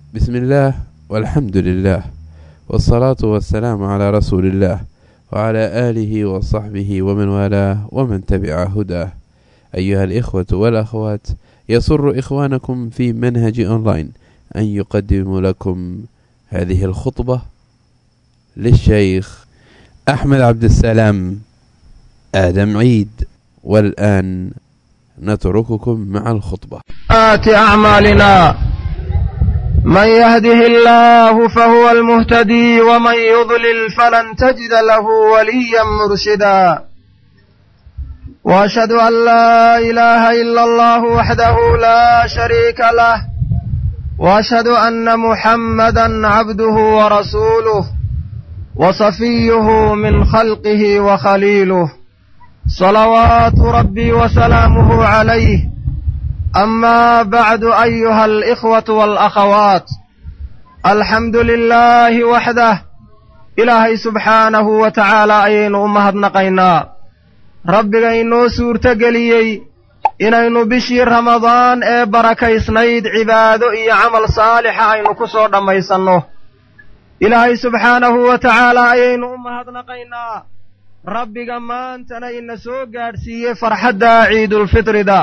بسم الله والحمد لله والصلاة والسلام على رسول الله وعلى آله وصحبه ومن والاه ومن تبع هداه أيها الإخوة والأخوات يسر إخوانكم في منهج أونلاين أن يقدم لكم هذه الخطبة للشيخ أحمد عبد السلام آدم عيد والآن نترككم مع الخطبة آت أعمالنا من يهده الله فهو المهتدي ومن يضلل فلن تجد له وليا مرشدا واشهد ان لا اله الا الله وحده لا شريك له واشهد ان محمدا عبده ورسوله وصفيه من خلقه وخليله صلوات ربي وسلامه عليه اما بعد ايها الاخوه والاخوات الحمد لله وحده ilaahay subxaanahu wa tacaala ayaynu u mahadnaqaynaa rabbiga inoo suurtogeliyey inaynu bishii ramadaan ee barakaysnayd cibaado iyo camal saalixa aynu ku soo dhammaysanno ilaahay subxaanahu wa tacaala ayaynu u mahadnaqaynaa rabbiga maantana ina soo gaadhsiiyey farxadda ciidulfitrida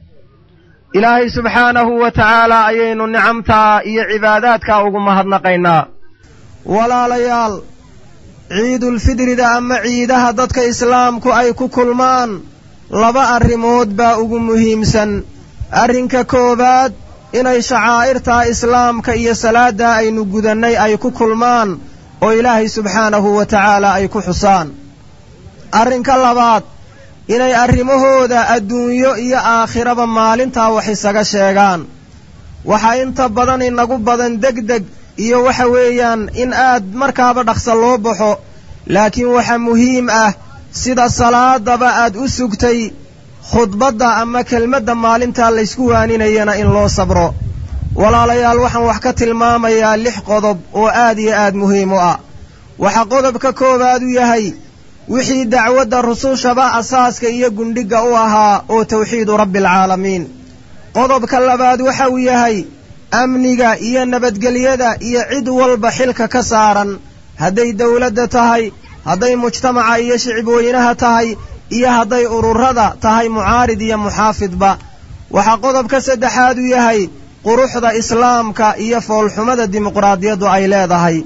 ilaahay subxaanahu wa tacaala ayaynu nicamtaa iyo cibaadaadkaa ugu mahadnaqaynaa walaalayaal ciidulfidrida ama ciidaha dadka islaamku ay ku kulmaan laba arrimood baa ugu muhiimsan arrinka koowaad inay shacaa'irtaa islaamka iyo salaaddaa aynu gudannay ay ku kulmaan oo ilaahay subxaanahu wa tacaala ay ku xusaan arrinka labaad inay arrimahooda adduunyo iyo aakhiraba maalintaa wax isaga sheegaan waxaa inta badan inagu badan degdeg iyo waxa weeyaan in aad markaaba dhaqsa loo baxo laakiin waxa muhiim ah sida salaadaba aad u sugtay khudbadda ama kelmadda maalintaa laysku waaninayana in loo sabro walaalayaal waxaan wax ka tilmaamayaa lix qodob oo aad iyo aad muhiim u ah waxaa qodobka koowaad u yahay wixii dacwadda rusushaba asaaska iyo gundhigga u ahaa oo tawxiidu rabbialcaalamiin qodobka labaad waxa uu yahay amniga iyo nabadgelyada iyo cid walba xilka ka saaran hadday dawladda tahay hadday mujtamaca iyo shicibweynaha tahay iyo hadday ururada tahay mucaarid iyo muxaafidba waxaa qodobka saddexaad u yahay quruxda islaamka iyo foolxumada dimuqraadiyaddu ay leedahay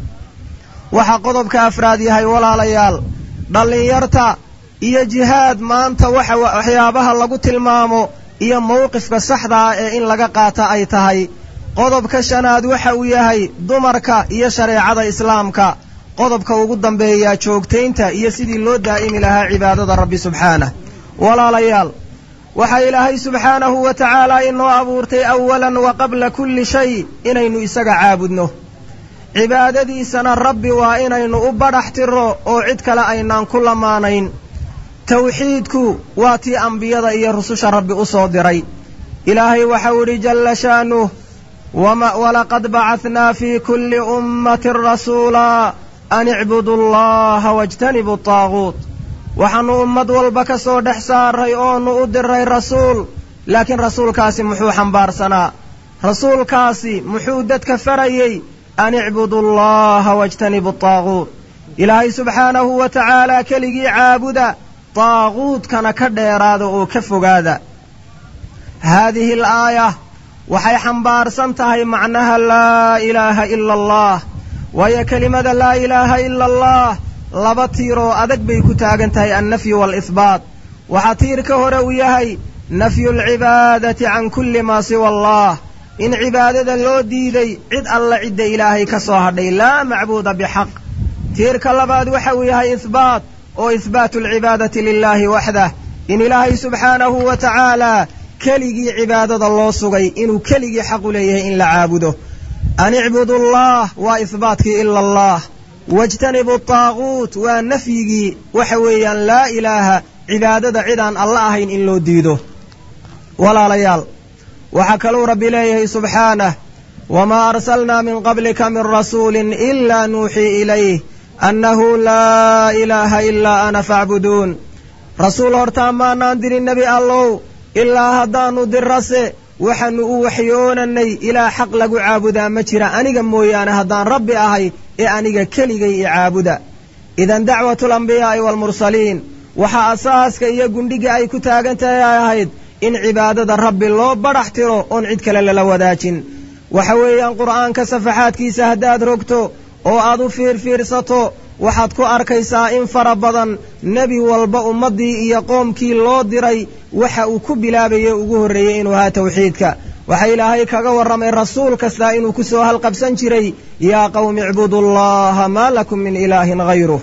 waxaa qodobka afraad yahay walaalayaal dhallinyarta iyo jihaad maanta waxa waxyaabaha lagu tilmaamo iyo mowqifka saxda ah ee in laga qaata ay tahay qodobka shanaad waxa uu yahay dumarka iyo shareecada islaamka qodobka ugu dambeeyaa joogtaynta iyo sidii loo daa'imi lahaa cibaadada rabbi subxaanah walaalayaal waxaa ilaahay subxaanahu wa tacaala inoo abuurtay awalan wa qabla kulli shay inaynu isaga caabudno cibaadadiisana rabbi waa inaynu u badhax tiro oo cid kale aynaan ku lamaanayn tawxiidku waa tii ambiyada iyo rususha rabbi u soo diray ilaahay waxau idhi jalla sha'nuh walaqad bacahnaa fii kulli ummatin rasuulaa an icbudu allaha wajtanibu taaguut waxaannu ummad walba ka soo dhex saaray oonu u diray rasuul laakiin rasuulkaasi muxuu xambaarsanaa rasuulkaasi muxuu dadka farayey an icbudu allaha wajtanibu taaguut ilaahay subxaanahu wa tacaala keligii caabuda taaguudkana ka dheeraada oo ka fogaada haadihi al aaya waxay xambaarsan tahay macnaha laa ilaaha ila allah waayo kelimada laa ilaaha ila allah laba tiiroo adag bay ku taagan tahay annafyu waalihbaat waxaa tiirka hore uu yahay nafyu alcibaadati can kulli maa siwa allah in cibaadada loo diiday cid alla cidda ilaahay ka soo hadhay laa macbuuda bixaq tiirka labaad waxa uu yahay ihbaat oo ihbaatu alcibaadati lilaahi waxdah in ilaahay subxaanahu wa tacaala keligii cibaadada loo sugay inuu keligii xaq u leeyahay in la caabudo an icbudu allah waa ihbaatkii ila allah wajtanibu taaguut waa nafyigii waxa weeyaan laa ilaaha cibaadada cidaan alla ahayn in loo diido walaalayaal waxaa kaluu rabbi leeyahay subxaanah wamaa arsalnaa min qablika min rasuulin ilaa nuuxii ilayh annahu laa ilaaha ilaa ana facbuduun rasuul hortaan maanaan dirin nebi allow ilaa haddaannu dirase waxaannu u waxyoonanay ilaa xaq lagu caabudaa ma jira aniga mooyaane haddaan rabbi ahay ee aniga keligay i caabuda idan dacwatu alambiyaa'i waalmursaliin waxaa asaaska iyo gundhiga ay ku taagan tahay ay ahayd in cibaadada rabbi loo badhax tiro oon cid kale lala wadaajin waxa weeyaan qur'aanka safaxaadkiisa haddaad rogto oo aad u fiirfiirsato waxaad ku arkaysaa in fara badan nebi walba ummaddii iyo qoomkii loo diray waxa uu ku bilaabayey ugu horreeyey inuu ahaa tawxiidka waxa ilaahay kaga warramay rasuul kastaa inuu ku soo halqabsan jiray yaa qawmi icbudullaha maa lakum min ilaahin hayruh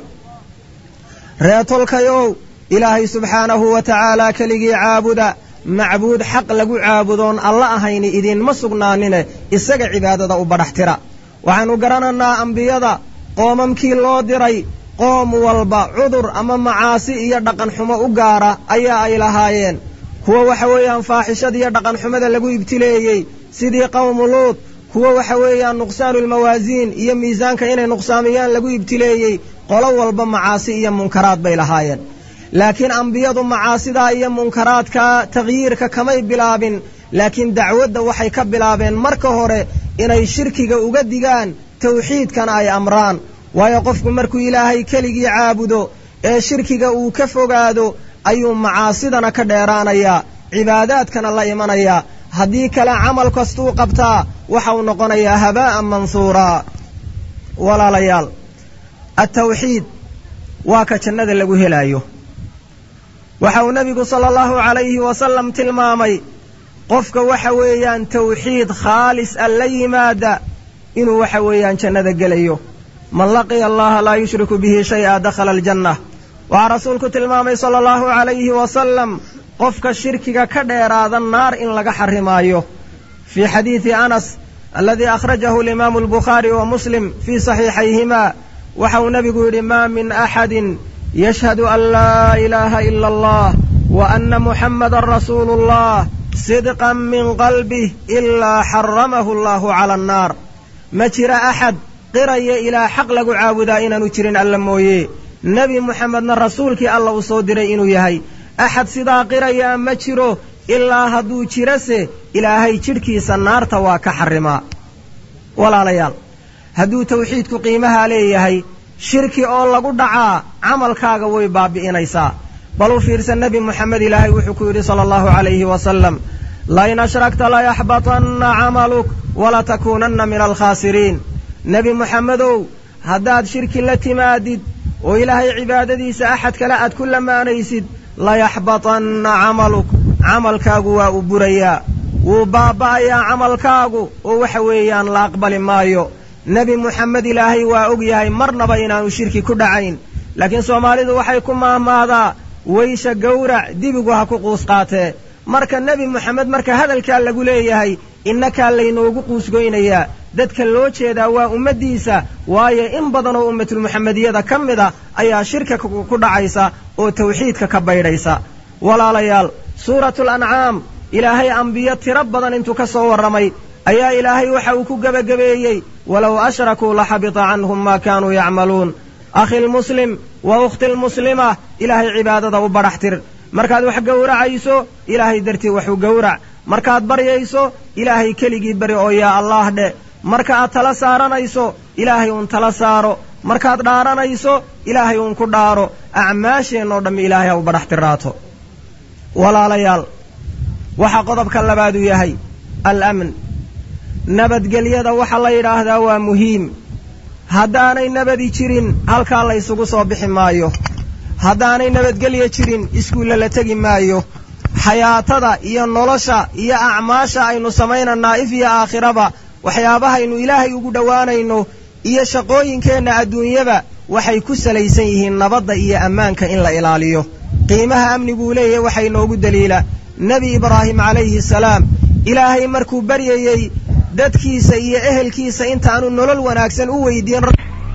reetolkayow ilaahay subxaanahu wa tacaalaa keligii caabuda macbuud xaq lagu caabudoon alla ahayni idiinma sugnaanine isaga cibaadada u badhax tira waxaynu garanaynaa ambiyada qoomamkii loo diray qoom walba cudur ama macaasi iyo dhaqan xumo u gaara ayaa ay lahaayeen kuwa waxa weeyaan faaxishada iyo dhaqan xumada lagu ibtileeyey sidii qowmu luud kuwa waxa weeyaan nuqsaanulmawaasiin iyo miisaanka inay nuqsaamiyaan lagu ibtileeyey qolo walba macaasi iyo munkaraad bay lahaayeen laakiin ambiyadu macaasidaa iyo munkaraadka takhyiirka kamay bilaabin laakiin dacwadda waxay ka bilaabeen marka hore inay shirkiga uga digaan tawxiidkana ay amraan waayo qofku markuu ilaahay keligii caabudo ee shirkiga uu ka fogaado ayuu macaasidana ka dheeraanayaa cibaadaadkana la imanayaa haddii kale camal kastuu qabtaa waxa uu noqonayaa habaa'an mansuuraa walaalayaal attawxiid waa ka jannada lagu helaayo waxa uu nebigu sala allahu calayhi wasalam tilmaamay qofka waxa weeyaan tawxiid khaalis a la yimaada inuu waxa weeyaan jannada gelayo man laqiya allaha laa yushriku bihi shay-a dakhala aljanna waxaa rasuulku tilmaamay sala allahu calayhi wasalam qofka shirkiga ka dheeraada naar in laga xarimaayo fii xadiidi anas aladii akhrajahu alimaamu albukhaari wa muslim fii saxiixayhima waxa uu nebigu yidhi maa min axadin yashhadu an laa ilaaha ila allah wa anna muxammadan rasuulu allah sidqan min qalbih ilaa xaramahu allahu cala annaar ma jira axad qiraya ilaa xaq lagu caabudaa inaanu jirin alla mooye nebi muxamedna rasuulkii alla uu soo diray inuu yahay axad sidaa qirayaa ma jiro ilaa hadduu jirase ilaahay jidhkiisa naarta waa ka xarimaa walaalayaal hadduu tawxiidku qiimahaa leeyahay shirki oo lagu dhacaa camalkaaga way baabi'inaysaa bal u fiirsan nebi moxamed ilaahay wuxuu ku yidhi sala allahu calayhi wasalam lain ashragta layaxbatanna camaluk walatakuunanna min alkhaasiriin nebi moxamedow haddaad shirki la timaadid oo ilaahay cibaadadiisa axad kale aad ku lamaanaysid layaxbatanna camaluk camalkaagu waa u burayaa wuu baaba'ayaa camalkaagu oo waxa weeyaan la aqbali maayo nebi moxamed ilaahay waa og yahay marnaba inaanu shirki ku dhacayn laakiin soomaalidu waxay ku maahmaahdaa weysha gowrac dibigu ha ku quus qaatee marka nebi moxamed marka hadalkaa lagu leeyahay innakaa laynoogu quusgoynayaa dadka loo jeedaa waa ummaddiisa waayo in badan oo ummatulmuxamediyada ka mid a ayaa shirka ku dhacaysa oo tawxiidka ka baydhaysa walaalayaal suuratul ancaam ilaahay ambiyo tiro badan intuu ka soo warramay ayaa ilaahay waxa uu ku gebagabeeyey walow ashrakuu laxabita canhum maa kaanuu yacmaluun akhi lmuslim wa ukhti lmuslima ilaahay cibaadada u badhax tir markaad wax gowracayso ilaahay dartii waxu gowrac markaad baryayso ilaahay keligii bari oo yaa allaah dhe marka aad tala saaranayso ilaahay uun tala saaro markaad dhaaranayso ilaahay uun ku dhaaro acmaasheenoo dhammi ilaahay ha u badhax tiraato walaalayaal waxaa qodobka labaadu yahay alamn nabadgelyada waxaa la yidhaahdaa waa muhiim haddaanay nabadi jirin halkaa la ysugu soo bixi maayo haddaanay nabadgelya jirin iskuulla la tegi maayo xayaatada iyo nolosha iyo acmaasha aynu samaynanaa if iyo aakhiraba waxyaabahaynu ilaahay ugu dhowaanayno iyo shaqooyinkeenna adduunyaba waxay ku salaysan yihiin nabadda iyo ammaanka in la ilaaliyo qiimaha amniguu leeyahay waxay noogu daliila nebi ibraahim calayhi salaam ilaahay markuu baryayey dadkiisa iyo ehelkiisa intaanu nolol wanaagsan u weydiin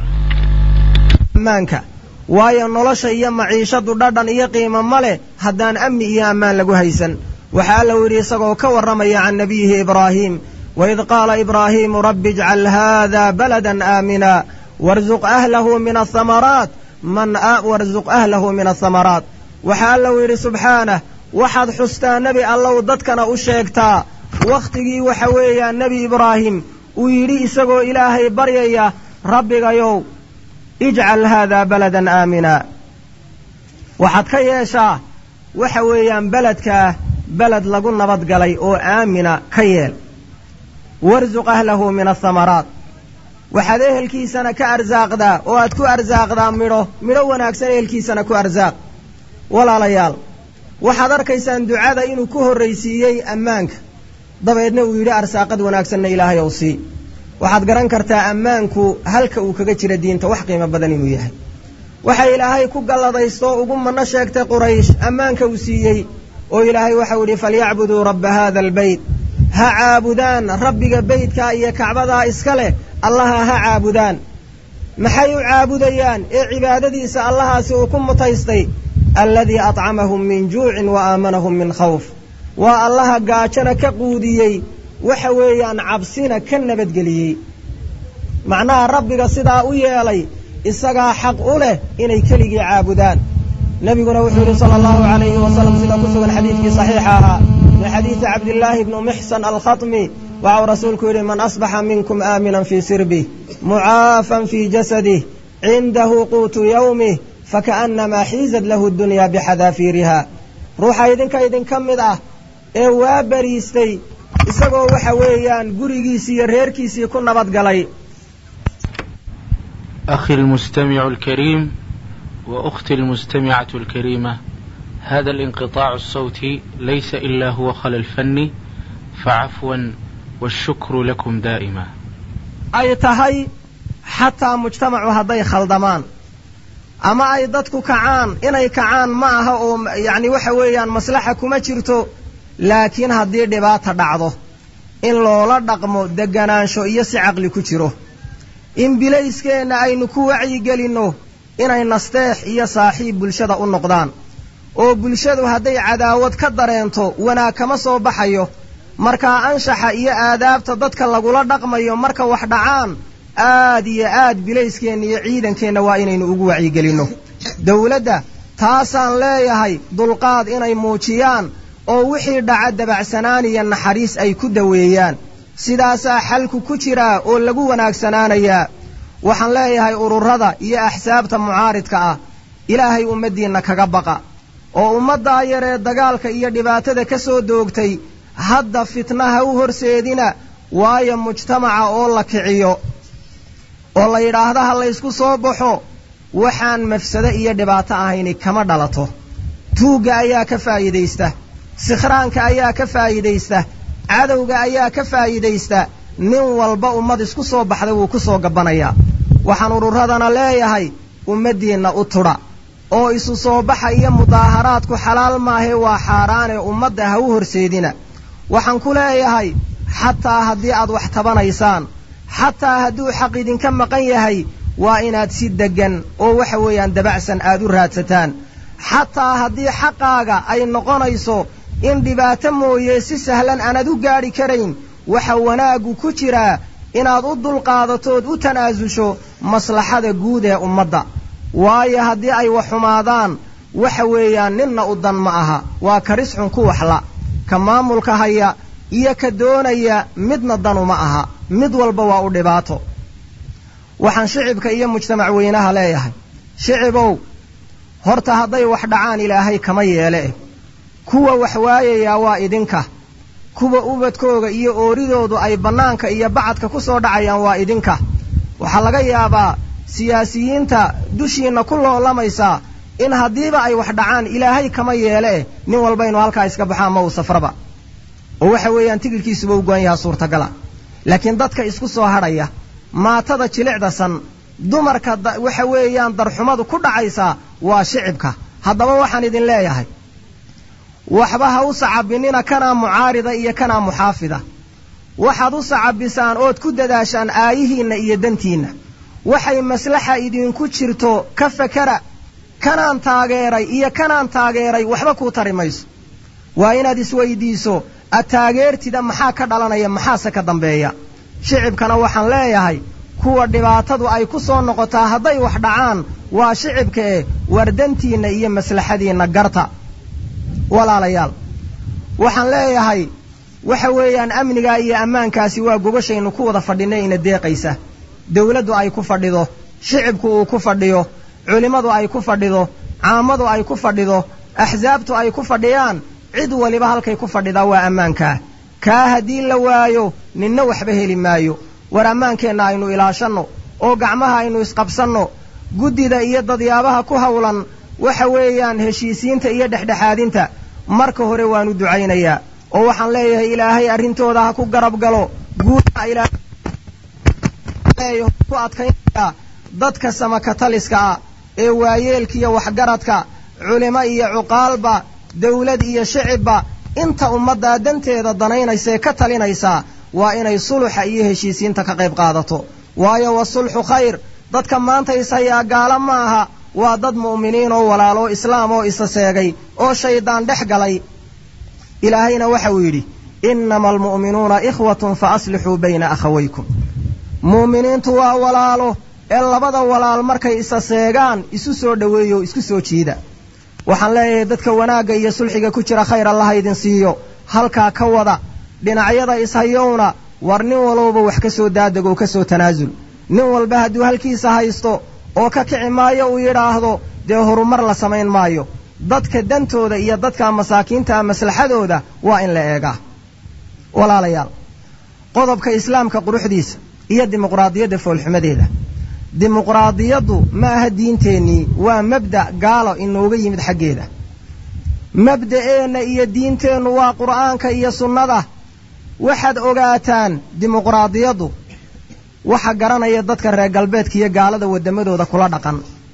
ammaanka waayo nolosha iyo maciishadu dhadhan iyo qiimo ma leh haddaan amni iyo ammaan lagu haysan waxaa allau yidhi isagoo ka warramaya can nabiyihi ibraahiim waid qaala ibraahiimu rabbi ijcal haada baladan aamina warzuq ahlahu min ahamaraat man warzuq ahlahu min ahamaraat waxaa allau yidhi subxaanah waxaad xustaa nebi allow dadkana u sheegtaa wakhtigii waxa weeyaan nebi ibraahim uu yidhi isagoo ilaahay baryaya rabbigayow ijcal haadaa baladan aamina waxaad ka yeeshaa waxa weeyaan beledkaa beled lagu nabadgalay oo aamina ka yeel warsuq ahlahu min asamaraat waxaad ehelkiisana ka arsaaqdaa oo aad ku arsaaqdaa midho midho wanaagsan ehelkiisana ku arsaaq walaalayaal waxaad arkaysaan ducada inuu ku horraysiiyey ammaanka dabeedna uu yidhi arsaaqad wanaagsanna ilaahay ow sii waxaad garan kartaa ammaanku halka uu kaga jira diinta wax qiimo badan inuu yahay waxa ilaahay ku galladaysto ugu manno sheegtay quraysh ammaanka uu siiyey oo ilaahay waxau yidhi falyacbuduu rabba haada albeyt ha caabudaan rabbiga beydkaa iyo kacbadaa iska leh allaha ha caabudaan maxay u caabudayaan ee cibaadadiisa allahaasi uu ku mutaystay alladii atcamahum min juucin wa aamanahum min khawf waa allaha gaajona ka quudiyey waxa weeyaan cabsina ka nabadgeliyey macnaha rabbiga sidaa u yeelay isagaa xaq u leh inay keligii caabudaan nebiguna wuxuu yidhi sala allahu calayhi wasalam sida ku sugan xadiidkii saxiixa ahaa min xadiidi cabdillaahi bni muxsan alkhatmi waxau rasuulku yidhi man asbaxa minkum aaminan fii sirbih mucaafan fii jasadih cindahu quutu yawmih fakaannamaa xiizad lahu dunyaa bixadaafiiriha ruuxa idinka idinka mid ah ee waa bariistay isagoo waxa weeyaan gurigiisii iyo reerkiisii ku nabadgalay أخي المستمع الكريم وأختي المستمعة الكريمة هذا الانقطاع الصوتي ليس إلا هو خلل فني فعفوا والشكر لكم دائما ay tahay xataa mujtamacu hadday khaldamaan ama ay dadku kacaan inay kacaan ma aha oo yacni waxa weeyaan maslaxa kuma jirto laakiin haddii dhibaata dhacdo in loola dhaqmo deganaansho iyo si caqli ku jiro in bilayskeenna aynu ku wacyigelinno inay nasteex iyo saaxiib bulshada u noqdaan oo bulshadu hadday cadaawad ka dareento wanaag kama soo baxayo markaa anshaxa iyo aadaabta dadka lagula dhaqmayo marka wax dhacaan aad iyo aad bilayskeenna iyo ciidankeenna waa inaynu ugu wacyigelinno dawladda taasaan leeyahay dulqaad inay muujiyaan oo wixii dhaca dabacsanaan iyo naxariis ay ku daweeyaan sidaasaa xalku ku jiraa oo lagu wanaagsanaanayaa waxaan leeyahay ururada iyo axsaabta mucaaridka ah ilaahay ummaddiinna kaga baqa oo ummaddaa yaree dagaalka iyo dhibaatada ka soo doogtay hadda fitnaha u horseedina waayo mujtamaca oo la kiciyo oo la yidhaahda ha laysku soo baxo waxaan mafsado iyo dhibaato ahayni kama dhalato tuugga ayaa ka faa'iidaysta sikhraanka ayaa ka faa'iidaysta cadowga ayaa ka faa'iidaysta nin walba ummad isku soo baxda wuu ku soo gabbanayaa waxaan ururadana leeyahay ummaddiinna u tudha oo isu soo baxa iyo mudaaharaadku xalaal maahee waa xaaraanee ummadda ha u horseedina waxaan ku leeyahay xataa haddii aad wax tabanaysaan xataa hadduu xaq idinka maqan yahay waa inaad si deggan oo waxa weeyaan dabacsan aad u raadsataan xataa haddii xaqaaga ay noqonayso in dhibaato mooye si sahlan aanad u gaadhi karayn waxa wanaaggu ku jiraa inaad u dulqaadatood u tanaasusho maslaxada guud ee ummadda waayo haddii ay wax xumaadaan waxa weeyaan ninna u dan ma aha waa karis xun ku waxla ka maamulka haya iyo ka doonaya midna danu ma aha mid walba waa u dhibaato waxaan shicibka iyo mujtamac weynaha leeyahay shicibow horta hadday wax dhacaan ilaahay kama yeele eh kuwa wax waayayaa waa idinka kuwa ubadkooga iyo ooridoodu ay bannaanka iyo bacadka ku soo dhacayaan waa idinka waxaa laga yaabaa siyaasiyiinta dushiinna ku loolamaysaa in haddiiba ay wax dhacaan ilaahay kama yeele eh nin walba inu halkaa iska baxaan ma uu safraba oo waxa weeyaan tigirkiisuba u go'an yahaa suurtagala laakiin dadka isku soo hadhaya maatada jilicda san dumarka waxa weeyaan darxumadu ku dhacaysaa waa shicibka haddaba waxaan idin leeyahay waxba ha u sacabinina kanaa mucaarida iyo kanaa muxaafida waxaad u sacabisaan ood ku dadaashaan aayihiinna iyo dantiinna waxay maslaxa idinku jirto ka fakara kanaan taageeray iyo kanaan taageeray waxba kuu tari mayso waa inaad isweydiiso ad taageertida maxaa ka dhalanaya maxaase ka dambeeya shicibkana waxaan leeyahay kuwa dhibaatadu ay ku soo noqotaa hadday wax dhacaan waa shicibka eh wardantiinna iyo maslaxadiinna garta walaalayaal waxaan leeyahay waxa weeyaan amnigaa iyo ammaankaasi waa gogashaynu ku wada fadhinay ina deeqaysa dawladdu ay ku fadhido shicibku uu ku fadhiyo culimmadu ay ku fadhido caamadu ay ku fadhido axsaabtu ay ku fadhiyaan cid waliba halkay ku fadhidaa waa ammaankaa kaa haddii la waayo ninna waxba heli maayo war ammaankeenna aynu ilaashanno oo gacmaha aynu isqabsanno guddida iyo dadyaabaha ku hawlan waxa weeyaan heshiisiinta iyo dhexdhexaadinta marka hore waanu ducaynayaa oo waxaan leeyahay ilaahay arrintooda ha ku garab galo guudaha ilaahay ku adkaynayaa dadka samakataliska ah ee waayeelkiiyo waxgaradka culimo iyo cuqaalba dawlad iyo shicibba inta ummaddaa danteeda danaynaysaee ka talinaysaa waa inay suluxa iyo heshiisiinta ka qayb qaadato waayo wasulxu khayr dadka maanta ishayaa gaalo ma aha waa dad mu'miniin oo walaalo islaam oo isa seegay oo shaydaan dhex galay ilaahayna waxa uu yidhi innama almu'minuuna ikhwatun fa aslixuu bayna akhawaykum mu'miniintu waa walaalo ee labada walaal markay isa seegaan isu soo dhoweeyo isku soo jiida waxaan leeyahay dadka wanaagga iyo sulxiga ku jira khayr allaha idin siiyo halkaa ka wada dhinacyada ishayowna war nin walowba wax ka soo daadego ka soo tanaasul nin walba hadduu halkiisa haysto oo ka kici maayo uu yidhaahdo dee horumar la samayn maayo dadka dantooda iyo dadka masaakiinta maslaxadooda waa in la eegaa walaalayaal qodobka islaamka quruxdiisa iyo dimuqraadiyadda foolxumadeeda dimuqraadiyaddu ma aha diinteennii waa mabda' gaalo inooga yimid xaggeeda mabda'eenna iyo diinteennu waa qur'aanka iyo sunnada waxaad ogaataan dimuqraadiyaddu waxa garanaya dadka reer galbeedka iyo gaalada waddamadooda kula dhaqan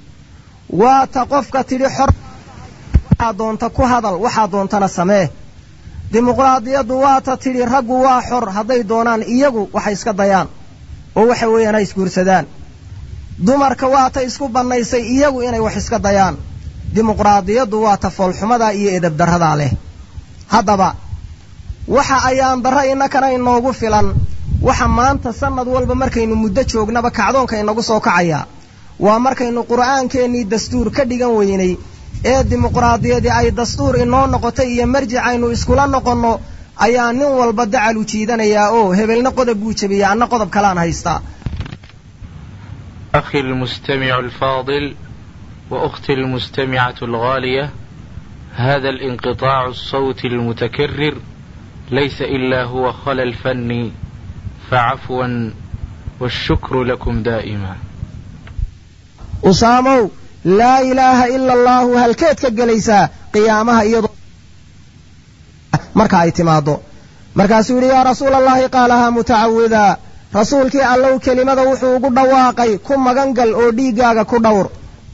waa ta qofka tidhi xor waxaa doonta ku hadal waxaa doontana samee dimuqraadiyaddu waa ta tidhi raggu waa xor hadday doonaan iyagu waxay iska dayaan oo waxa weeyaan ha isguursadaan dumarka waa ta isku bannaysay iyagu inay wax iska dayaan dimuqraadiyaddu waa ta foolxumadaa iyo edabdarradaa leh haddaba waxa ayaan darra innakana inoogu filan waxa maanta sannad walba markaynu muddo joognaba kacdoonka inagu soo kacayaa waa markaynu qur'aankeenii dastuur ka dhigan weynay ee dimuqraadiyadii ay dastuur inoo noqotay iyo marjic aynu iskula noqonno ayaa nin walba dacal u jiidanayaa oo hebelna qodob buu jebiya anna qodob kalaan haystaa أخي المستمع الفاضل وأختي المستمعة الغالية هذا الانقطاع الصوتي المتكرر ليس إلا هو خلل فني فعفوا والشكر لكم دائما usaamow laa ilaaha ila allaahu halkeed ka gelaysaa qiyaamaha iyadoo marka ay timaaddo markaasuu yidhi yaa rasuula allahi qaalahaa mutacawidaa rasuulkii allow kelimada wuxuu ugu dhawaaqay ku magan gal oo dhiiggaaga ku dhowr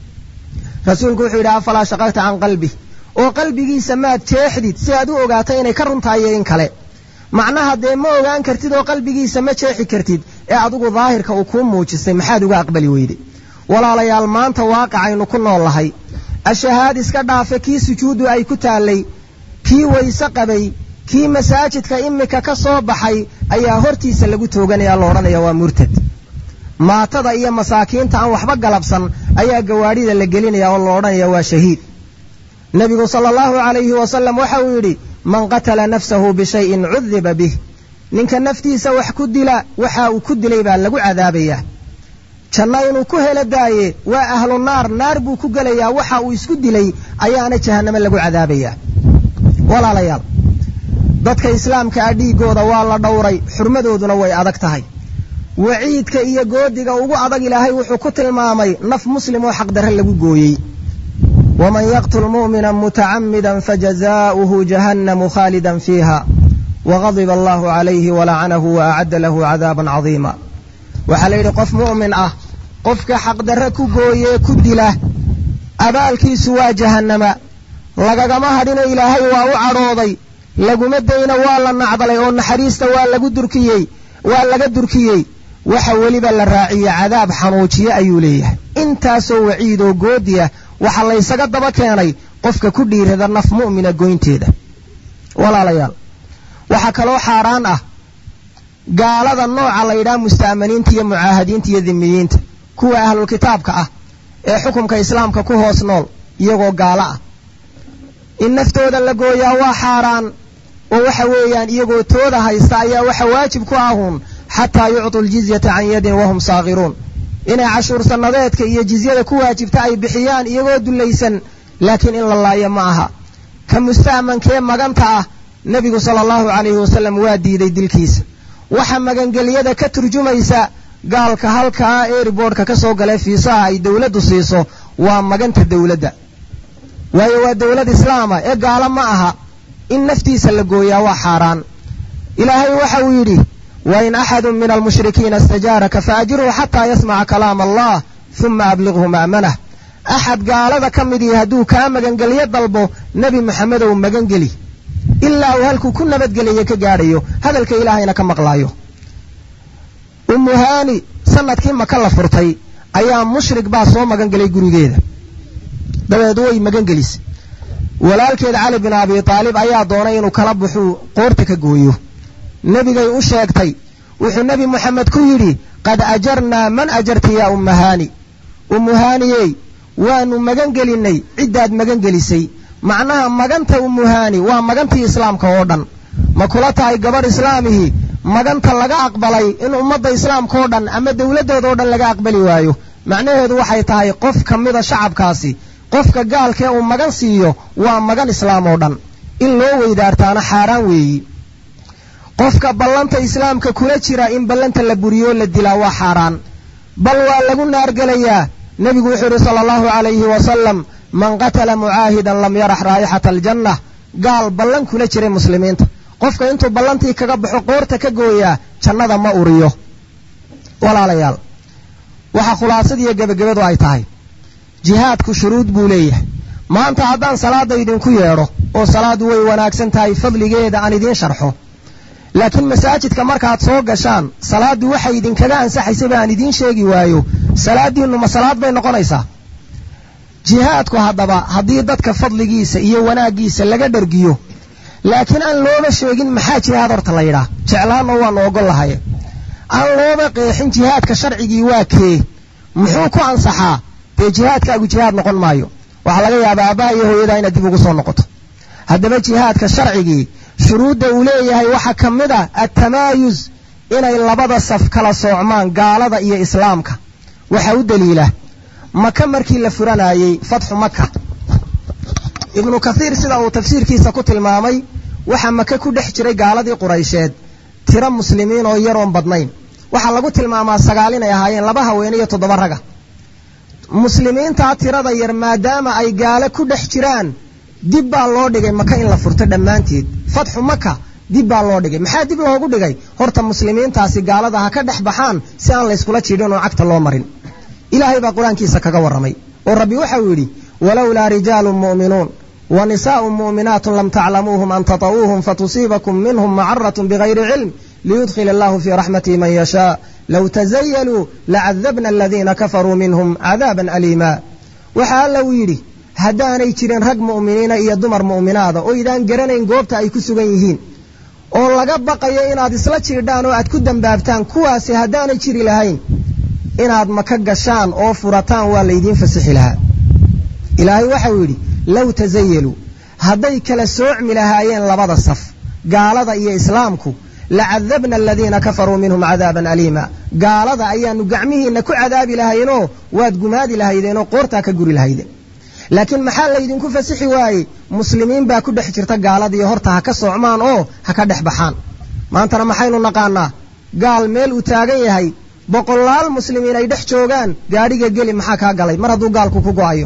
rasuulku wuxuu yidhi afalaa shaqagta can qalbi oo qalbigiisa maad jeexdid si aad u ogaatay inay ka runtahayo in kale macnaha dee ma ogaan kartid oo qalbigiisa ma jeexi kartid ee adigu daahirka uu kuu muujistay maxaad uga aqbali weyde walaalayaal maanta waaqacaynu ku nool lahay ashahaad iska dhaafe kii sujuuddu ay ku taallay kii wayse qabay kii masaajidka imika ka soo baxay ayaa hortiisa lagu tooganaya la odhanaya waa murtad maatada iyo masaakiinta aan waxba galabsan ayaa gawaadhida la gelinaya oo la odhanaya waa shahiid nebigu sala allahu calayhi wasalam waxa uu yidhi man qatala nafsahu bishayin cudiba bih ninka naftiisa wax ku dila waxa uu ku dilay baa lagu cadaabayaa janno inuu ku helo daaye waa ahlu naar naar buu ku gelayaa waxa uu isku dilay ayaana jahannamo lagu cadaabayaa walaalayaal dadka islaamka ah dhiiggooda waa la dhowray xurmadooduna way adag tahay waciidka iyo goodiga ugu adag ilaahay wuxuu ku tilmaamay naf muslim oo xaqdarre lagu gooyey waman yaqtul mu'mina mutacammidan fajazaa'uhu jahannamu khaalidan fiiha wagadiba allahu calayhi walacanahu wa acadda lahu cadaaban cadiima waxaa la yidhi qof mu'min ah qofka xaqdarre ku gooyee ku dila abaalkiisu waa jahannama lagagama hadhino ilaahay waa u cadhooday laguma dayna waa la nacdalay oo naxariista waa lagu durkiyey waa laga durkiyey waxa weliba la raaciye cadaab xanuujiye ayuu leeyahay intaasoo waciidoo goodiya waxaa laysaga daba keenay qofka ku dhiirada naf mu'mina goynteeda walaalayaal waxaa kaloo xaaraan ah gaalada nooca la yidhaha musta'maniinta iyo mucaahadiinta iyo dhimiyiinta kuwa ahlulkitaabka ah ee xukumka islaamka ku hoos nool iyagoo gaalo ah in naftooda la gooyaa waa xaaraan oo waxa weeyaan iyagoo tooda haysta ayaa waxa waajib ku ahuun xataa yuctuu ljizyata can yadin wahum saakhiruun inay cashuur sannadeedka iyo jizyada ku waajibta ay bixiyaan iyagoo dullaysan laakiin in la laayo ma aha ka musta'mankee maganta ah nebigu sala allahu calayhi wasallam waa diiday dilkiisa waxa magangelyada ka turjumaysa gaalka halkaa eeriboodhka ka soo galee fiisaha ay dowladdu siiso waa maganta dowladda waayo waa dowlad islaama ee gaalo ma aha in naftiisa la gooyaa waa xaaraan ilaahay waxa uu yidhi wain axadun min almushrikiina istajaaraka faajirhu xataa yasmaca kalaama allah uma abliqhu ma'manah axad gaalada ka midii hadduu kaa magangelyo dalbo nebi maxamedow magangeli ilaa uu halkuu ku nabadgelayo ka gaadhayo hadalka ilaahayna ka maqlaayo ummuhaani sanadkii maka la furtay ayaa mushrik baa soo magangelay gurigeeda dabeed way magangelisay walaalkeed cali bin abi aalib ayaa doonay inuu kala buxuu qoorta ka gooyo nebigay u sheegtay wuxuu nebi moxamed ku yidhi qad ajarnaa man ajarti yaa ummahaani ummuhaaniyey waanu magan gelinnay ciddaad magan gelisay macnaha maganta ummuhaani waa magantii islaamka oo dhan ma kula tahay gabadh islaamihii maganta laga aqbalay in ummadda islaamka oo dhan ama dowladdooda oo dhan laga aqbali waayo macnaheedu waxay tahay qof ka mida shacabkaasi qofka gaalkee uu magan siiyo waa magan islaam oo dhan in loo weydaartaana xaaraan weeyi qofka ballanta islaamka kula jira in ballanta la buriyo la dilaa waa xaaraan bal waa lagu naargelayaa nebigu wuxuu yidhi sala allahu calayhi wasalam man qatala mucaahidan lam yarax raa'ixata aljanna gaal ballan kula jiray muslimiinta qofka intuu ballantii kaga baxo qoorta ka gooyaa jannada ma uriyo walaalayaal waxaa khulaasadiiyo gebagabadu ay tahay jihaadku shuruud buu leeyahay maanta haddaan salaadda idinku yeedho oo salaaddu way wanaagsan tahay fadligeeda aan idiin sharxo laakiin masaajidka markaad soo gashaan salaaddu waxay idinkaga ansaxaysaba aan idiin sheegi waayo salaaddiinnu ma salaad bay noqonaysaa jihaadku haddaba haddii dadka fadligiisa iyo wanaaggiisa laga dhargiyo laakiin aan looba sheegin maxaa jihaad horta la yidhaah jeclaanno waannu ogol lahaye aan looba qeexin jihaadka sharcigii waa kee muxuu ku ansaxaa dee jihaadkaagu jihaad noqon maayo waxaa laga yaabaa aabbaha iyo hooyadaa inaad dib ugu soo noqoto haddaba jihaadka sharcigii shuruudda uu leeyahay waxaa ka mid a attamaayus inay labada saf kala soocmaan gaalada iyo islaamka waxaa u daliila maka markii la furanayey fatxu maka ibnu kathiir sida uu tafsiirkiisa ku tilmaamay waxaa maka ku dhex jiray gaaladii quraysheed tiro muslimiin oo yaroon badnayn waxaa lagu tilmaamaa sagaal inay ahaayeen laba haweene iyo toddoba raga muslimiintaa tirada yar maadaama ay gaalo ku dhex jiraan dib baa loo dhigay maka in la furto dhammaanteed fatxu maka dib baa loo dhigay maxaa dib loogu dhigay horta muslimiintaasi gaalada ha ka dhex baxaan si aan layskula jiidhin oo cagta loo marin ilaahay baa qur-aankiisa kaga warramay oo rabbi waxau yidhi walowlaa rijaalun mu'minuun wa nisaa'un mu'minaatun lam taclamuuhum an tata'uuhum fatusiibakum minhum macaratun bigayri cilm liyudkhil allahu fii raxmatihi man yashaa low tazayaluu lacadabna aladiina kafaruu minhum cadaaban aliima waxaa alla uu yidhi haddaanay jirin rag mu'miniina iyo dumar mu'minaada oo idaan garanayn goobta ay ku sugan yihiin oo laga baqayo inaad isla jiidhaan oo aad ku dambaabtaan kuwaasi haddaanay jiri lahayn inaad maka gashaan oo furataan waa laydiin fasixi lahaa ilaahay waxau yidhi low tasayaluu hadday kala soocmi lahaayeen labada saf gaalada iyo islaamku lacadabna aladiina kafaruu minhum cadaaban aliima gaalada ayaanu gacmihiinna ku cadaabi lahaynoo waad gumaadi lahaydeenoo qoortaa ka guri lahaydeen laakiin maxaa laydinku fasixi waayey muslimiin baa ku dhex jirta gaaladii horta ha ka soocmaan oo ha ka dhex baxaan maantana maxaynu naqaanaa gaal meel uu taagan yahay boqolaal muslimiin ay dhex joogaan gaadhiga geli maxaa kaa galay mar hadduu gaalku ku go'ayo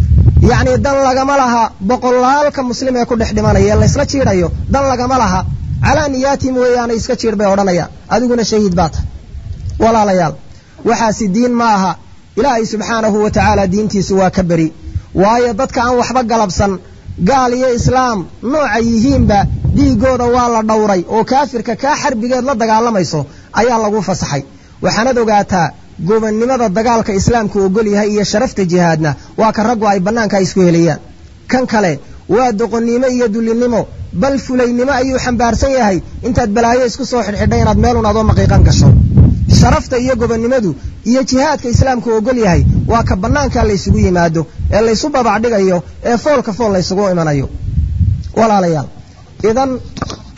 yacnii dan lagama laha boqolaalka muslim ee ku dhex dhimanaya ee laysla jiidhayo dan lagama laha calaa niyaatim weeyaana iska jiidh bay odhanayaan adiguna shahiid baa tahay walaalayaal waxaasi diin ma aha ilaahay subxaanahu wa tacaala diintiisu waa ka beri waayo dadka aan waxba galabsan gaal iyo islaam nooca yihiinba dhiiggooda waa la dhowray oo kaafirka kaa xarbigeed la dagaalamayso ayaa lagu fasaxay waxaanad ogaataa gobonnimada dagaalka islaamku ogol yahay iyo sharafta jihaadna waa ka raggu ay bannaanka isku helayaan kan kale waa doqonnimo iyo dullinnimo bal fulaynimo ayuu xambaarsan yahay intaad balaayo isku soo xidhxidhay inaad meelun adoo maqiiqan gasho sharafta iyo gobonnimadu iyo jihaadka islaamku ogol yahay waa ka bannaanka laysugu yimaado ee laysu babacdhigayo ee foolka fool laysugu imanayo walaalayaal idan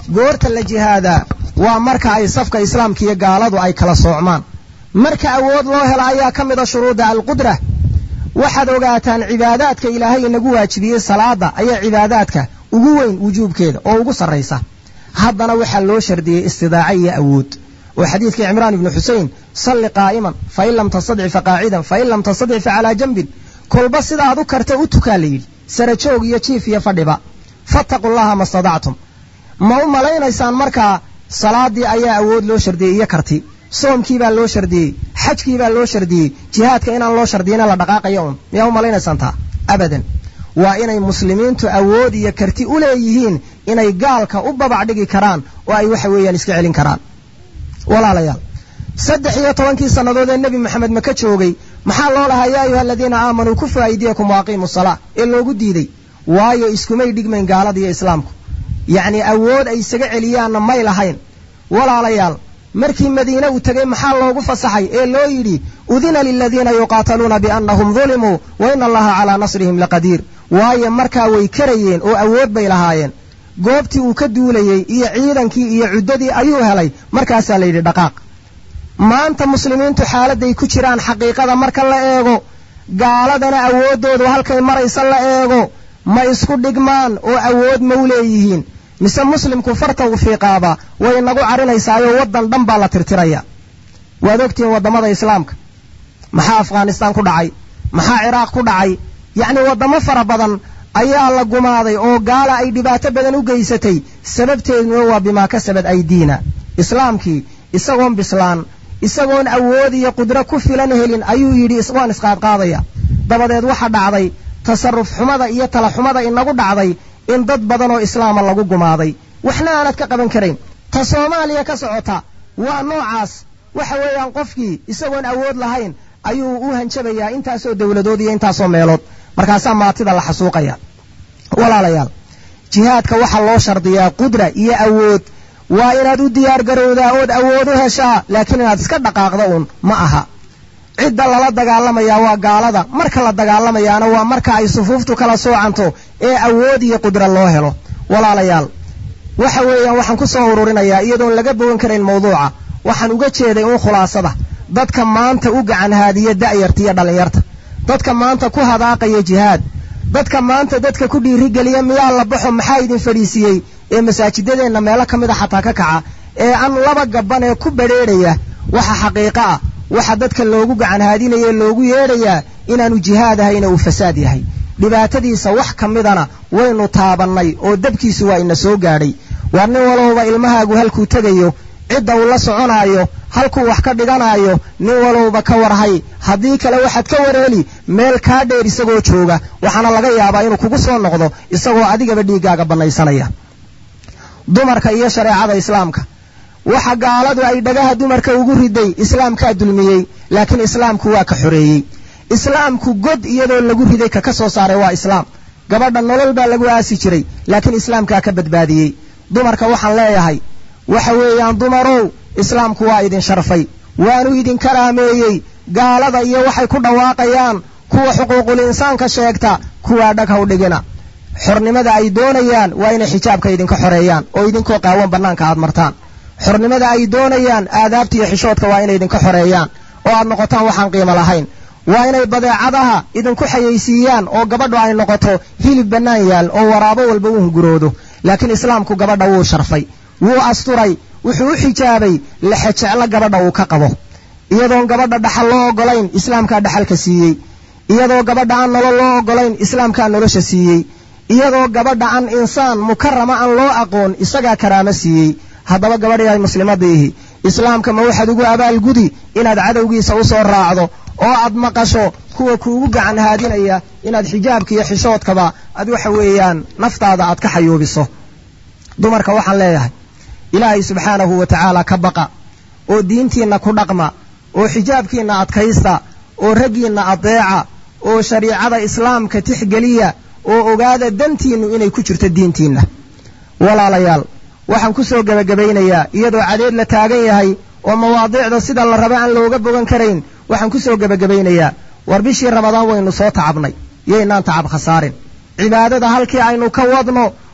goorta la jihaadaa waa marka ay safka islaamka iyo gaaladu ay kala soocmaan marka awood loo helo ayaa ka mid a shuruudda alqudra waxaad ogaataan cibaadaadka ilaahay inagu waajibiyey salaada ayaa cibaadaadka ugu weyn wujuubkeeda oo ugu sarraysa haddana waxaa loo shardiyey istidaaco iyo awood oo xadiidkii cimraan ibnu xusein salli qaa'iman fain lam tastadci fa qaacidan fain lam tastadci fa calaa janbin kolba sidaad u karta u tukaa la yidhi sarajoog iyo jiif iyo fadhiba fattaqu llaha ma stadactum ma u malaynaysaan markaa salaadii ayaa awood loo shardiyey iyo karti soomkii baa loo shardiyey xajkii baa loo shardiyey jihaadka inaan loo shardiyina la dhaqaaqayo un miyaa u malaynaysaan taa abadan waa inay muslimiintu awood iyo karti u leeyihiin inay gaalka u babac dhigi karaan oo ay waxa weeyaan iska celin karaan walaalayaal saddex iyo tobankii sannadood ee nebi maxamed maka joogay maxaa loo lahaa yaa ayuha aladiina aamanuu kufu aydiyakum waaqiimu salaa ee loogu diiday waayo iskumay dhigmayn gaalada iyo islaamku yacnii awood ay isaga celiyaanna may lahayn walaalayaal markii madiine uu tegey maxaa loogu fasaxay ee loo yidhi udina liladiina yuqaataluuna biannahum dulimuu wa ina allaha calaa nasrihim laqadiir waayo markaa way karayeen oo awood bay lahaayeen goobtii uu ka duulayey iyo ciidankii iyo cuddadii ayuu helay markaasaa la yidhi dhaqaaq maanta muslimiintu xaaladday ku jiraan xaqiiqada marka la eego gaaladana awooddoodu halkay maraysa la eego ma isku dhigmaan oo awood ma u leeyihiin mise muslimku farta u fiiqaaba way nagu carinaysaayo waddan dhan baa la tirtiraya waad ogtihiin waddamada islaamka maxaa afghanistaan ku dhacay maxaa ciraaq ku dhacay yacnii waddamo fara badan ayaa la gumaaday oo gaala ay dhibaato badan u geysatay sababteeduna waa bimaa kasabad aydiina islaamkii isagoon bislaan isagoon awood iyo qudro ku filan helin ayuu yidhi waan isqaadqaadaya dabadeed waxa dhacday tasarruf xumada iyo tala xumada inagu dhacday in dad badan oo islaama lagu gumaaday waxna aanad ka qaban karayn ta soomaaliya ka socota waa noocaas waxa weeyaan qofkii isagoon awood lahayn ayuu u hanjabayaa intaasoo dowladood iyo intaasoo meelood markaasaa maatida la xasuuqaya walaalayaal jihaadka waxaa loo shardiyaa qudra iyo awood waa inaad u diyaar garowdaa ood awood u heshaa laakiin inaad iska dhaqaaqda uun ma aha cidda lala dagaalamayaa waa gaalada marka la dagaalamayaana waa marka ay sufuuftu kala soocanto ee awood iyo qudra loo helo walaalayaal waxa weeyaan waxaan ku soo ururinayaa iyadoon laga bogan karayn mawduuca waxaan uga jeeday uun khulaasada dadka maanta u gacan haadiya da'yarta iyo dhallinyarta dadka maanta ku hadaaqaya jihaad dadka maanta dadka ku dhiirigeliya miyaa la baxo maxaa idin fadhiisiiyey ee masaajidadeenna meelo ka mid a xataa ka kaca ee an laba gabban ee ku badrheedhaya waxa xaqiiqo ah waxa dadka loogu gacan haadinaya loogu yeedhayaa inaanu jihaad ahayna uu fasaad yahay dhibaatadiisa wax ka midana waynu taabannay oo dabkiisu waa ina soo gaadhay waa nin walowba ilmahaagu halkuu tegayo cidda uu la soconaayo halkuu wax ka dhiganaayo nin walowba ka warhay haddii kale waxaad ka wareeli meel kaa dheer isagoo jooga waxaana laga yaabaa inuu kugu soo noqdo isagoo adigaba dhiiggaaga bannaysanaya dumarka iyo shareecada islaamka waxa gaaladu ay dhagaha dumarka ugu riday islaamkaa dulmiyey laakiin islaamku waa ka xoreeyey islaamku god iyadoo lagu riday ka ka soo saaray waa islaam gabadha nolol baa lagu aasi jiray laakiin islaamkaa ka badbaadiyey dumarka waxaan leeyahay waxa weeyaan dumarow islaamku waa idin sharfay waanu idin karaameeyey gaalada iyo waxay ku dhawaaqayaan kuwa xuquuqul insaanka sheegta kuwaa dhag haw dhigina xornimada ay doonayaan waa inay xijaabka idinka xoreeyaan oo idinkoo qaawan bannaanka aad martaan xornimada ay doonayaan aadaabta iyo xishoodka waa inay idinka xoreeyaan oo aad noqotaan waxaan qiimo lahayn waa inay badeecadaha idinku xayaysiiyaan oo gabadhu ay noqoto hilib bannaan yaal oo waraabo walba u hunguroodo laakiin islaamku gabadha wuu sharfay wuu asturay wuxuu u xijaabay lexejeclo gabadha uu ka qabo iyadoon gabadha dhaxal loo oggolayn islaamkaa dhaxalka siiyey iyadoo gabadha aan nolol loo oggolayn islaamkaa nolosha siiyey iyadoo gabadha aan insaan mukarama aan loo aqoon isagaa karaamo siiyey haddaba gabadh yahay muslimadiihi islaamka ma waxaad ugu abaalgudi inaad cadowgiisa u soo raacdo oo aad maqasho kuwa kuugu gacan haadinaya inaad xijaabka iyo xishoodkaba aad waxa weeyaan naftaada aad ka xayuubiso dumarka waxaan leeyahay ilaahay subxaanahu wa tacaala ka baqa oo diintiinna ku dhaqma oo xijaabkiinna adkaysta oo raggiinna adeeca oo shariicada islaamka tixgeliya oo ogaada dantiinnu inay ku jirto diintiinna walaalayaal waxaan ku soo gebagabaynayaa iyadoo cadeed la taagan yahay oo mawaadiicda sida la raba aan looga bogan karayn waxaan ku soo gebagabaynayaa war bishii ramadaan waynu soo tacabnay yaynaan tacab khasaarin cibaadada halkii aynu ka wadno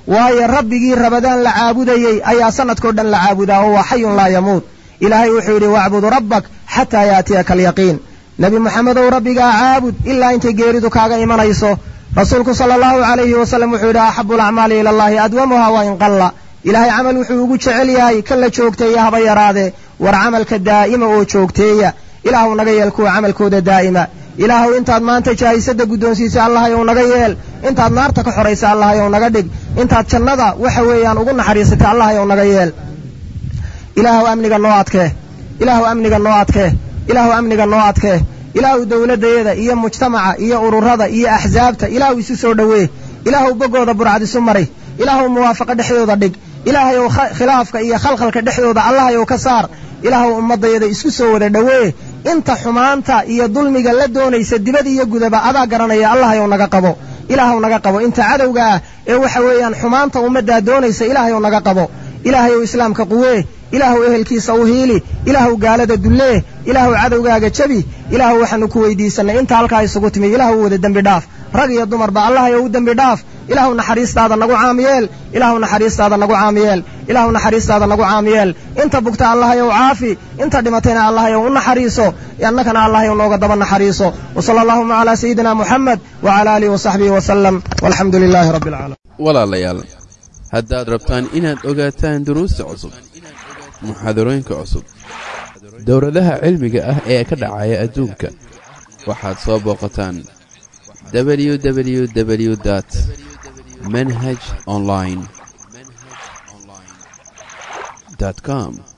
waayo rabbigii rabadaan la caabudayey ayaa sanadkao dhan la caabudaa oo waa xayun laa yamuut ilaahay wuxuu yidhi wacbud rabbak xataa yaatiyaka alyaqiin nebi moxamedow rabbigaa caabud ilaa intay geeridu kaaga imanayso rasuulku sala allahu calayhi wasallam wuxuu yidhi axabu alacmaali ila allahi adwamuha wa in qalla ilaahay camal wuxuu ugu jecel yahay kan la joogteeya haba yaraadee war camalka daa'ima oo joogteeya ilaahuw naga yeel kuwa camalkooda daa'ima ilaahuw intaad maanta jaahisada guddoonsiisay allahayow naga yeel intaad naarta ka xoraysa allahayow naga dhig intaad jannada waxa weeyaan ugu naxariisatay allahayow naga yeel ilaahuw amniga noo adkee ilaahuw amniga noo adkee ilaahuw amniga noo adkee ilaahuw dowladdayada iyo mujtamaca iyo ururada iyo axsaabta ilaahuw isu soo dhoweey ilaahuw boggooda burcad isu maray ilaahuw muwaafaqo dhexdooda dhig ilaahayow khilaafka iyo khalkhalka dhexdooda allahayow ka saar ilaahuw ummaddayada isku soo wada dhowee inta xumaanta iyo dulmiga la doonaysa dibad iyo gudaba adaa garanaya allahayow naga qabo ilaahuw naga qabo inta cadowga ah ee waxa weeyaan xumaanta ummaddaa doonaysa ilaahayow naga qabo ilaahayow islaamka quwee ilaahuw ehelkiisa u hiili ilaahuw gaalada dullee ilaahuw cadowgaaga jabi ilaahuw waxaanu ku weydiisannay inta halkaa isugu timi ilaahuw wada dembi dhaaf rag iyo dumarba allahayow u dembi dhaaf ilaahuw naxariistaada nagu caamiyeel ilaahuw naxariistaada nagu caamiyeel ilaahuw naxariistaada nagu caamiyeel inta bugta allahayow caafi inta dhimatayna allahayow u naxariiso annakana allahayow nooga daba naxariiso wasala allahuma calaa sayidina muxamed wacala aalihi wasaxbihi wasalam walxamdu lilaahi rabbi alcaalamiin walaalayaal haddaad rabtaan inaad ogaataan duruusta cusub muxaadarooyinka cusub dowladaha cilmiga ah ee ka dhacaya adduunka waxaad soo booqataan www dt manhaj online com